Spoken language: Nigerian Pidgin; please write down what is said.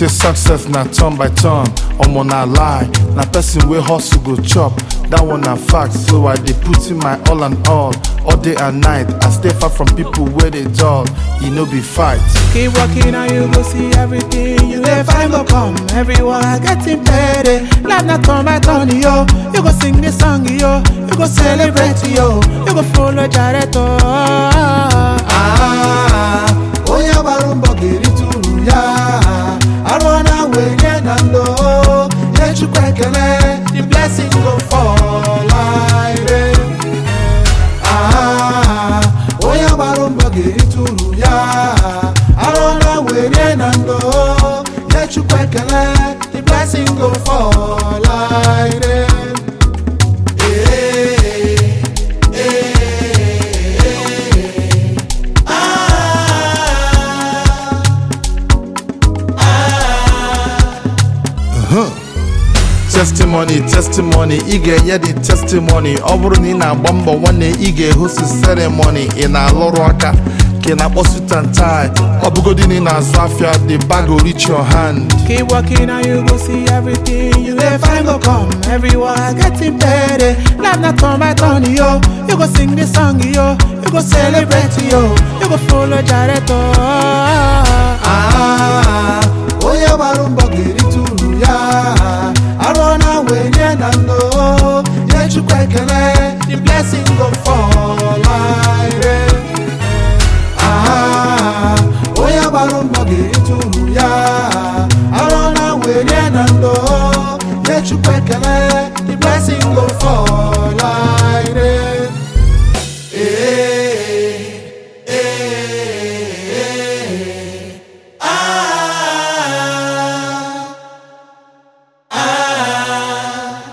say success na turn by turn omo na lie na person wey hustle go chop that one na fact so i dey put in my all and all all day and night i stay far from people wey dey dull e no be fight. Keep walking and you go see everything you dey find go come. Everyone getting better. Life not turn by turn, yo. You go sing this song, yo. You go celebrate, yo. You go follow Jared, Ah, onye gbara mbọ ga-erite uru ya arụ na wenye na ndo nye chukwu ekele the blessing go fall like rain. Ah, onye gbara mbọ ga-erite uru ya arụ na wenye na ndo nye chukwu ekele the blessing go fall like rain. Eh, testimony testimony ị ga-enye the testimony ọ bụrụ na ị na-agba mbọ nwanne ị ga-ehosi ceremony ị na-alụrụ aka ka ị na-akpọ suit and tie ọ bụgodị na ị na-azụ afịa the bag go reach your hand Keep walking and you go see everything you dey find go come. Everyone getting better. Life not turn by turn, yo. You go sing this song, yo. You go celebrate, yo. You go follow Jared,